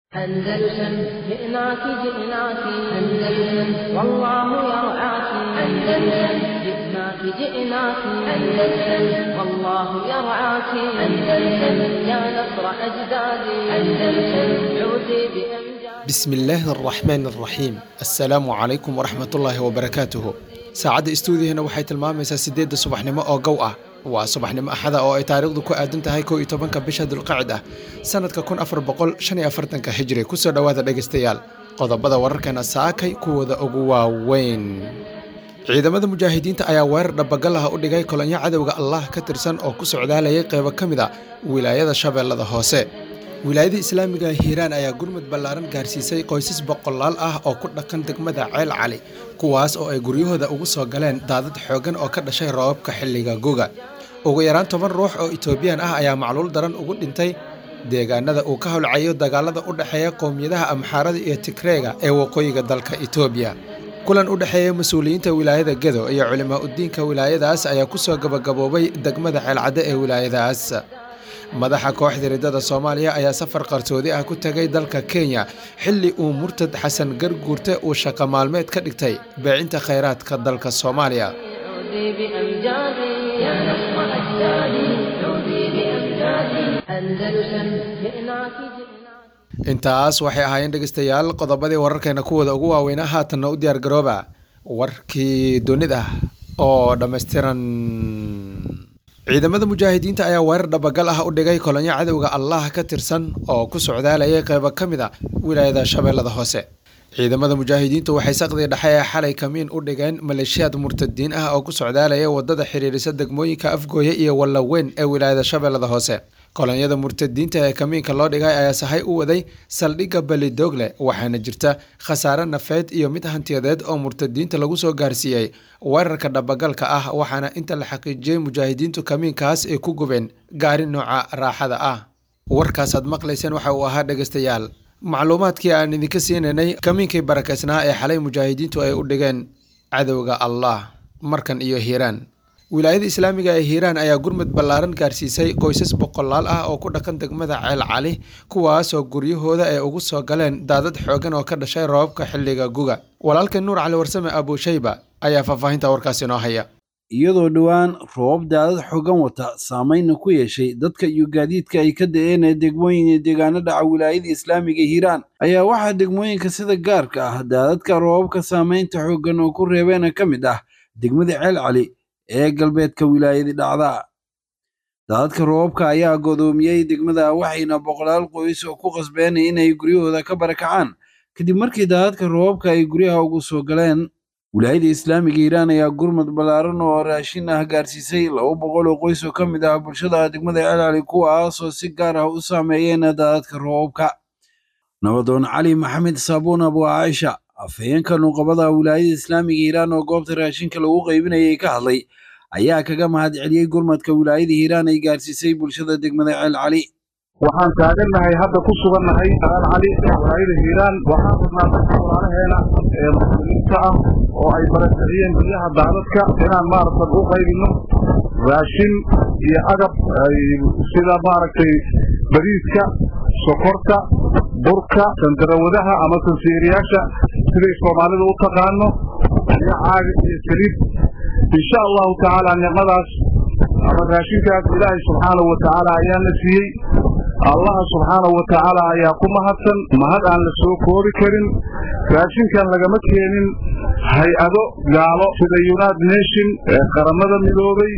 أندلسن جئناك جئناك أندلسن والله يرعاك أندلسن جئناك جئناك أندلسن والله يرعاك أندلسن يا نصر أجدادي أندلسن عودي بأمجاد بسم الله الرحمن الرحيم السلام عليكم ورحمة الله وبركاته saacadda istuudiyahana waxay tilmaamaysaa siddeedda subaxnimo oo gow ah waa subaxnimo axada oo ay taariikhdu ku aadan tahay kow iyo tobanka bisha dulqacid ah sanadka kun afar boqol shan iyo afartanka hijri kusoo dhowaada dhegaystayaal qodobada wararkana saakay kuwooda ugu waaweyn ciidamada mujaahidiinta ayaa weerar dhabagal ah u dhigay kolonyo cadowga allah ka tirsan oo ku socdaalayay qeybo ka mid a wilaayada shabeellada hoose wilaayada islaamiga hiiraan ayaa gurmud ballaaran gaarsiisay qoysas boqolaal ah oo ku dhaqan degmada ceel cali kuwaas oo ay guryahooda ugu soo galeen daadad xooggan oo ka dhashay roobabka xilliga goga ugu yaraan toban ruux oo etoobiyaan ah ayaa macluul daran ugu dhintay deegaanada uu ka howlcayo dagaalada u dhexeeya qowmiyadaha amxaarada iyo tigreega ee waqooyiga dalka etoobiya kulan u dhexeeya mas-uuliyiinta wilaayada gedo iyo culimaa udiinka wilaayadaas ayaa ku soo gabagaboobay degmada ceelcadde ee wilaayadaas madaxa kooxda riddada soomaaliya ayaa safar qarsoodi ah ku tegay dalka kenya xilli uu murtad xasan garguurte uu shaqo maalmeed ka dhigtay beecinta khayraadka dalka soomaaliya عودي بأمجادي يا نصر أجدادي عودي بأمجادي أندلسن جئناك جئناك intaas waxay ahaayeen dhegaystayaal qodobadii wararkeena kuwooda ugu waaweynaa haatanna u diyaar garooba warkii dunida oo dhammaystiran ciidamada mujaahidiinta ayaa weerar dhabagal ah u dhigay kolonyo cadowga allah ka tirsan oo ku socdaalayay qeybo ka mid a wilaayada shabeellada hoose ciidamada mujaahidiintu waxay saqdii dhexe ee xalay kamiin u dhigeen maleeshiyaad murtadiin ah oo ku socdaalaya wadada xiriirisa degmooyinka afgooye iyo wallaweyn ee wilaayada shabeellada hoose kolonyada murtadiinta ee kamiinka loo dhigay ayaa sahay u waday saldhigga belidogle waxaana jirta khasaare nafeed iyo mid hantiyadeed oo murtadiinta lagu soo gaarsiiyey weerarka dhabagalka ah waxaana inta la xaqiijiyey mujaahidiintu kamiinkaas ay ku gubeen gaari nooca raaxada ah warkaasaad maqlayseen waxa uu ahaa dhegaystayaal macluumaadkii aan idinka siinaynay kamiinkii barakeysnaa ee xalay mujaahidiintu ay u dhigeen cadowga allah markan iyo hiiraan wilaayada islaamiga ee hiiraan ayaa gurmud ballaaran gaarsiisay qoysas boqolaal ah oo ku dhaqan degmada ceel cali kuwaasoo guryahooda ay ugu soo galeen daadad xooggan oo ka dhashay roobabka xilliga guga walaalka nuur cali warsame abuushayba ayaa faahfaahinta warkaasi noo haya iyadoo dhowaan roobab daadad xooggan wata saameynna ku yeeshay dadka iyo gaadiidka ay ka da-een ee degmooyin iyo deegaano dhaca wilaayada islaamiga hiiraan ayaa waxaa degmooyinka sida gaarka ah daadadka roobabka saameynta xooggan oo ku reebeena ka mid ah degmada ceel cali ee galbeedka wilaayadii dhacda daadadka roobabka ayaa godoomiyey degmada waxayna boqolaal qoys oo ku qasbeen inay guryahooda ka barakacaan kadib markii daadadka roobabka ay guryaha ugu soo galeen wilaayada islaamiga hiiraan ayaa gurmud ballaaran oo raashin ah gaarsiisay laba boqol oo qoys oo ka mid ah bulshada degmada ceelcali kuwaasoo si gaar ah u saameeyeen daadadka roobabka nabadoon cali maxamed saabuun abu caaisha afhayeenka nuqabada wilaayada islaamiga hiiraan oo goobta raashinka lagu qaybinayay ka hadlay ayaa kaga mahad celiyey gurmadka wilaayada hiiraan ay gaarsiisay bulshada degmada ceel cali waxaan taagannahay hadda ku sugannahay ceel cali wilaayada hiiraan waxaan rabnaa dadka walaalaheena ee muslimiinta ah oo ay barakiciyeen biyaha daadadka inaan maaragtan u qaybinno raashin iyo agab sida maaragtay bariiska sokorta burka sandarawadaha ama sansiiriyaasha siday soomaalidu u taqaano iyo caaga iyo saliid insha allahu tacaala nicmadaas ama raashinkaas ilaahay subxaanahu wa tacaala ayaana siiyey allaha subxaanahu wa tacaala ayaa ku mahadsan mahad aan la soo koobi karin raashinkan lagama keenin hay-ado gaalo sida united nation ee qaramada midoobay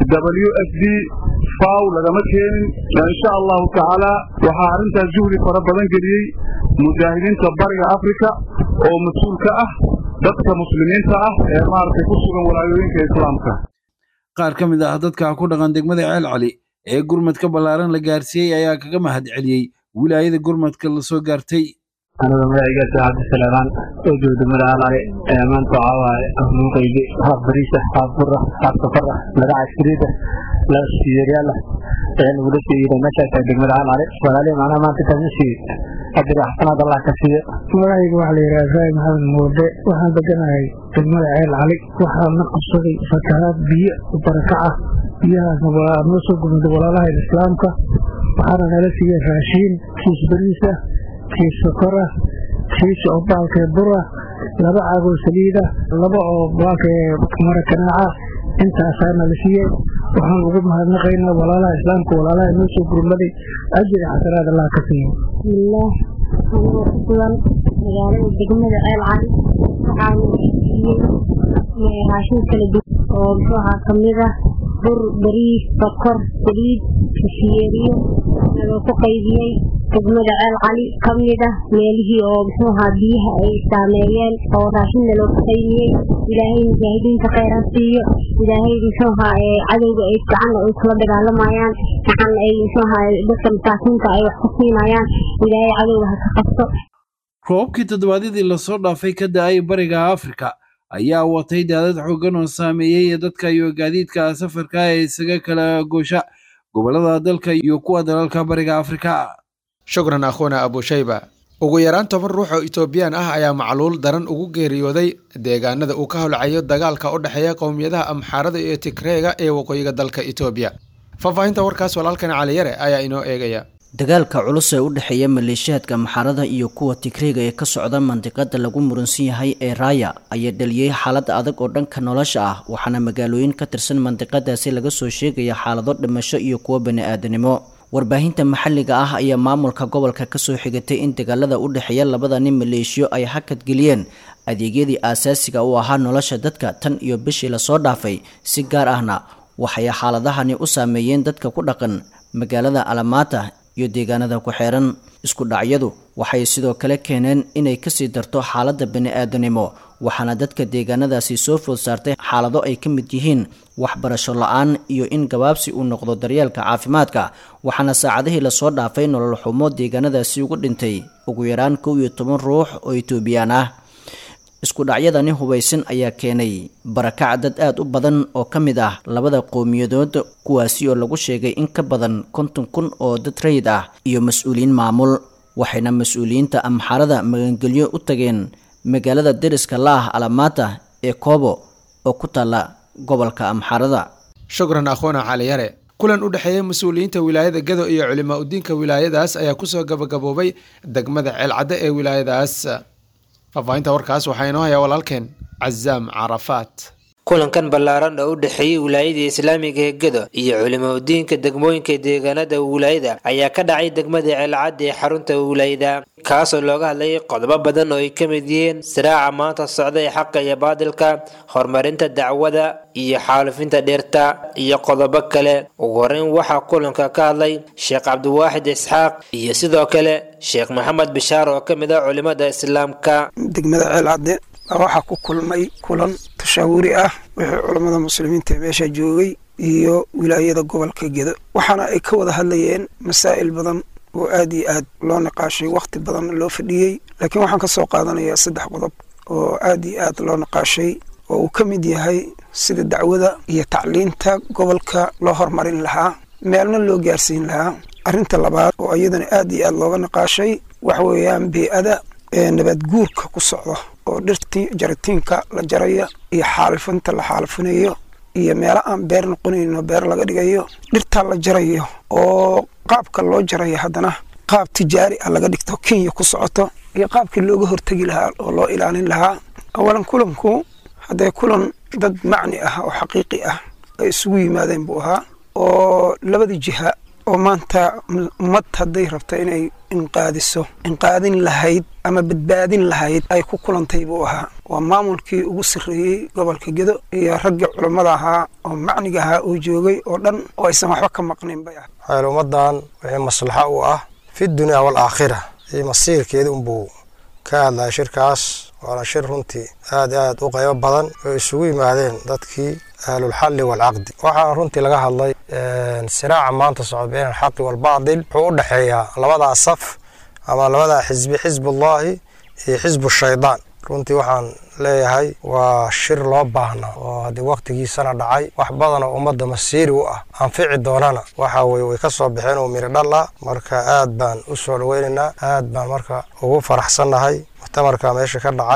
w f d faw lagama keenin insha allahu tacaala waxaa arrintaas juhdi fara badan geliyey mujaahidiinta bariga africa oo mas-uul ka ah dadka muslimiinta ah ee maaragtay ku sugan walaayooyinka islaamka qaar ka mid ah dadka ku dhaqan degmada ceel cali ee gurmadka ballaaran la gaarsiiyey ayaa kaga mahad celiyey wilaayada gurmadka la soo gaartay aniga magacaygaas cabdi saleemaan oo jooga degmada alcali maanta waxaa waaye afnuu qaybi haaf bariisa haaf bura haaf safara laga caskariida la siyeeryaala ee nagula siiyey meeshaas degmada alcali walaalihi macnaha maanta kaama siiyey ajir xasanaad allah ka siiyo magacayga waxaa la yidhaha ibraahim maxamed muurde waxaan deganahay degmada ceel cali waxaa na qabsaday fatahaad biyo barakaca biyahaasna waa noo soo gurmaday walaalaha islaamka waxaana nala siiyey raashiin kiis bariis ah kiis sokor ah kiis oo baalkee bur ah laba caagoo saliid ah laba oo baalkee mara kanaaca intaasaana la siiyey waxaan ugu mahadnaqaynaa walaalaha islaamka walaalaha noo soo gurmaday ajri xasanaad allah ka siiyo bismillaah anigoo ku sugan magaalada degmada ceel cali waxaana siiyey raashin kala duwan oo muxuu ahaa kamid ah bur bariis sokor saliid kashiyeeriyo naloo ku qaybiyey degmada ceel cali ka mid ah meelihii oo muxuu ahaa biyaha ay saameeyeen oo raashin naloo ku qaybiyey ilaahay mujaahidiinta kheyran siiyo ilaahay muxuu ahaa cadowga ay gacanna ay kula dagaalamayaan gacan ay muxuu ahaa dadka masaakiinta ay wax ku siinayaan ilaahay cadowga ha ka qabto roobabkii toddobaadyadii lasoo dhaafay ka da-ay bariga afrika ayaa watay daadad xooggan oo saameeyey ee dadka iyo gaadiidka safarka ee isaga kala goosha gobollada dalka iyo kuwa dalalka bariga afrika shukran akhuuna abushayba ugu yaraan toban ruux oo etoobiyaan ah ayaa macluul daran ugu geeriyooday deegaanada uu ka holcayo dagaalka u dhexeeya qowmiyadaha amxaarada iyo tigreega ee waqooyiga dalka etoobiya faahfaahinta warkaas walaalkan caliyare ayaa inoo eegaya dagaalka culus ee u dhexeeya maleeshiyaadka maxarada iyo kuwa tigreega ee ka socda mandiqada lagu muransan yahay ee raaya ayaa dhaliyey xaalad adag oo dhanka nolosha ah waxaana magaalooyin ka tirsan mandiqadaasi laga soo sheegaya xaalado dhimasho iyo kuwo bani-aadanimo warbaahinta maxalliga ah ayaa maamulka gobolka kasoo xigatay in dagaalada u dhexeeya labada nin maleeshiyo ay hakad geliyeen adeegyadii aasaasiga u ahaa nolosha dadka tan iyo bishii lasoo dhaafay si gaar ahna waxay xaaladahani u saameeyeen dadka ku dhaqan magaalada alamaata iyo deegaanada ku xeeran isku dhacyadu waxay sidoo kale keeneen inay kasii darto xaaladda bani-aadanimo waxaana dadka deegaanadaasi soo food saartay xaalado ay ka mid yihiin waxbarasho la-aan iyo in gabaabsi uu noqdo daryeelka caafimaadka waxaana saacadihii lasoo dhaafay nolol xumo deegaanadaasi ugu dhintay ugu yaraan kow iyo toban ruux oo etoobiyaan ah isku dhacyadani hubaysan ayaa keenay barakac dad aada u badan oo ka mid ah labada qowmiyadood kuwaasi oo lagu sheegay in ka badan konton kun oo dad rayid ah iyo mas-uuliyiin maamul waxayna mas-uuliyiinta amxarada magangelyo u tageen magaalada deriska la-ah alamaata ee koobo oo ku taalla gobolka amxarada shukran akhuuna caliyare kulan u dhexeeya mas-uuliyiinta wilaayada gado iyo culimaa udiinka wilaayadaas ayaa kusoo gabagaboobay degmada ceelcadde ee wilaayadaas faahfaahinta warkaas waxaa inoo hayaa walaalkeen cazaam carafaat kulankan ballaaran oo u dhexeeyey wilaayadii islaamiga ee gado iyo culimo udiinka degmooyinka deegaanada wilaayada ayaa ka dhacay degmada ceelcadda ee xarunta wilaayada kaasoo looga hadlayay qodobo badan oo ay ka mid yihiin siraaca maanta socda ee xaqa iyo baadilka horumarinta dacwada iyo xaalufinta dhirta iyo qodobo kale ugu horeyn waxaa kulanka ka hadlay sheekh cabdiwaaxid isxaaq iyo sidoo kale sheekh maxamed bishaar oo ka mid ah culimada islaamka degmada ceelcadde waxaa ku kulmay kulan tashaawuri ah wixii culammada muslimiinta ee meesha joogay iyo wilaayada gobolka gedo waxaana ay ka wada hadlayeen masaa'il badan oo aad iyo aad loo niqaashay wakhti badan loo fadhiyey laakiin waxaan ka soo qaadanayaa saddex qodob oo aad iyo aad loo niqaashay oo uu ka mid yahay sida dacwada iyo tacliinta gobolka loo horumarin lahaa meelna loo gaarsiin lahaa arrinta labaad oo iyadana aad iyo aad looga niqaashay waxa weeyaan bee-ada ee nabaad guurka ku socda oo dhirtii jaritiinka la jaraya iyo xaalifinta la xaalifinayo iyo meelo aan beer noqonayno beer laga dhigayo dhirtaa la jarayo oo qaabka loo jarayo haddana qaab tijaari ah laga dhigto kenya ku socoto iyo qaabkii looga hortegi lahaa oo loo ilaalin lahaa awalan kulanku haddee kulan dad macni ah oo xaqiiqi ah ay isugu yimaadeen buu ahaa oo labada jiha oo maanta ummad hadday rabto inay inqaadiso inqaadin lahayd ama badbaadin lahayd ay ku kulantay buu ahaa waa maamulkii ugu sarreeyey gobolka gedo iyo raggii culammada ahaa oo macniga ahaa oo joogay oo dhan oo aysan waxba ka maqnayn bay ah waxayl ummaddan wixii maslaxo u ah fi dunya waalaakhira iyo masiirkeeda unbuu ka hadlaya shirkaas waana shir runtii aad aad u qaybo badan oo isugu yimaadeen dadkii ahlulxalli waalcaqdi waxaana runtii laga hadlay siraaca maanta socda been alxaqi waalbaadil wuxuu u dhexeeyaa labadaa saf ama labadaa xisbi xisbullaahi iyo xisbu shaydaan runtii waxaan leeyahay waa shir loo baahna oo haddii wakhtigiisana dhacay wax badan oo ummadda masiiri u ah anfici doonana waxa weye way ka soo baxeen oo miri dhalla marka aad baan u soo dhoweynaynaa aad baan marka ugu faraxsannahay muctamarka meesha ka dhacay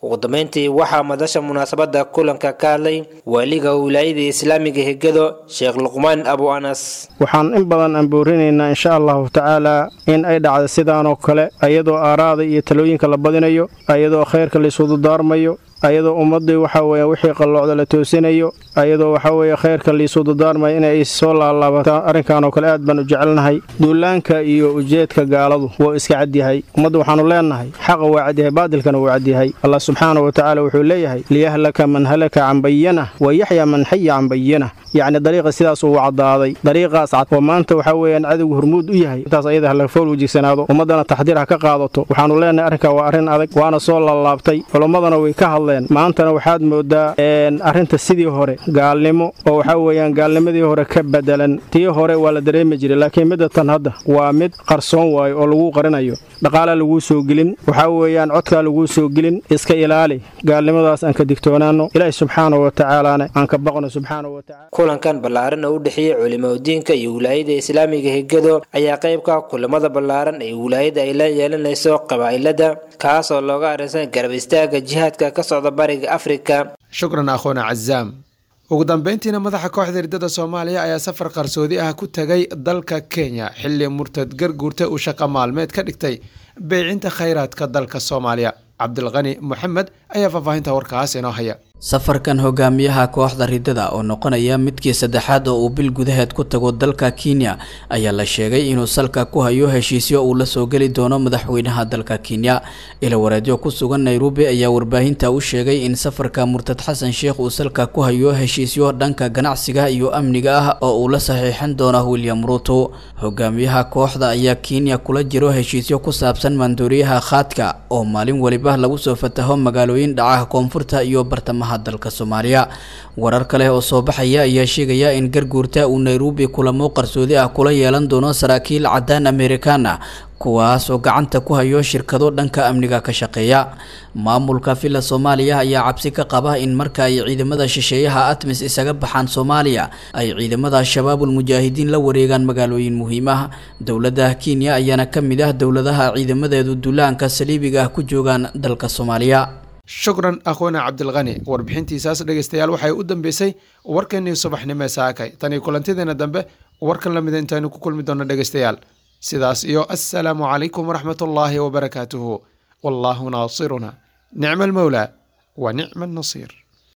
ugu dambeyntii waxaa madasha munaasabada kulanka ka hadlay waaliga wilaayada islaamiga hegado sheekh luqmaan abu anas waxaan in badan aan boorinaynaa insha allahu tacaala in ay dhacda sidaanoo kale ayadoo aaraada iyo talooyinka la badinayo ayadoo khayrka laisudu daarmayo ayadoo ummaddii waxa weeye wixii qalloocda la toosinayo ayadoo waxa weeye khayrka liisuu dadaarmaya inay soo laalaabataan arrinkan oo kale aad baan u jecelnahay duulaanka iyo ujeedka gaaladu wuu iska cadyahay ummadda waxaannu leennahay xaqa waa cadyahay baadilkana wuu cadyahay allah subxaana wa tacaala wuxuu leeyahay liyahlaka man halaka can bayanah wa yaxya man xaya can bayanah yacni dariiqa sidaas uu caddaaday dariiqaas cad oo maanta waxaa weeyaan cadowgu hormuud u yahay intaas ayada hala fool wejigsanaado ummaddana taxdiir ha ka qaadato waxaannu leennahay arrinkaa waa arrin adag waana soo laalaabtay culummadana way ka hadleen maantana waxaad moodaa arrinta sidii hore gaalnimo oo waxaa weeyaan gaalnimadii hore ka bedelan tii hore waa la dareemi jiray laakiin midda tan hadda waa mid qarsoon waayo oo laguu qarinayo dhaqaalaa laguu soo gelin waxaa weeyaan codkaa laguu soo gelin iska ilaali gaalnimadaas aan ka digtoonaano ilaahi subxaana wa tacaalaana aan ka baqno subxaana wa tacala kulankan ballaaran oo u dhexeeyey culimaudiinka iyo wilaayada islaamiga hegado ayaa qaybka kulamada ballaaran ee wilaayada ay la yeelanayso qabaa'ilada kaas oo looga arrinsan garab istaaga jihaadka ka socda bariga afrika shukran akhoona cazaam ugu dambeyntiina madaxa kooxda hirdada soomaaliya ayaa safar qarsoodi ah ku tegay dalka kenya xilli murtad garguurta uu shaqo maalmeed ka dhigtay beycinta khayraadka dalka soomaaliya cabdilqani moxamed ayaa faahfaahinta warkaas inoo haya safarkan hogaamiyaha kooxda ridada oo noqonaya midkii saddexaad oo uu bil gudaheed ku tago dalka kenya ayaa la sheegay inuu salka ku hayo heshiisyo uu la soo geli doono madaxweynaha dalka kenya ilawareedyo ku sugan nairobi ayaa warbaahinta u sheegay in safarka murtad xasan sheekh uu salka ku hayo heshiisyo dhanka ganacsiga iyo amniga ah oo uu la saxiixin doono william ruto hogaamiyaha kooxda ayaa kenya kula jiro heshiisyo ku saabsan maandooriyaha khaadka oo maalin weliba lagu soo fataho magaalooyin dhaca koonfurta iyo bartamaha dalka soomaaliya warar kale oo soo baxaya ayaa sheegaya in garguurta uu nairobi kulamo qarsoodi ah kula yeelan doono saraakiil caddaan amerikaan ah kuwaas oo gacanta ku hayo shirkado dhanka amniga ka shaqeeya maamulka villa soomaaliya ayaa cabsi ka qaba in marka ay ciidamada shisheeyaha atmis isaga baxaan soomaaliya ay ciidamada shabaabul mujaahidiin la wareegaan magaalooyin muhiim ah dowladda kenya ayaana ka mid ah dowladaha ciidamadeedu duulaanka saliibiga ah ku joogaan dalka soomaaliya shukran akhoona cabdilqani warbixintiisaas dhegeystayaal waxay u dambeysay warkeenii subaxnimo ee saakay tanii kulantideena dambe warkan lamida intaynu ku kulmi doonno dhegeystayaal sidaas iyo assalaamu calaykum waraxmatullaahi wabarakaatuhu wallaahu naasiruna nicma almowlaa wa nicma annasiir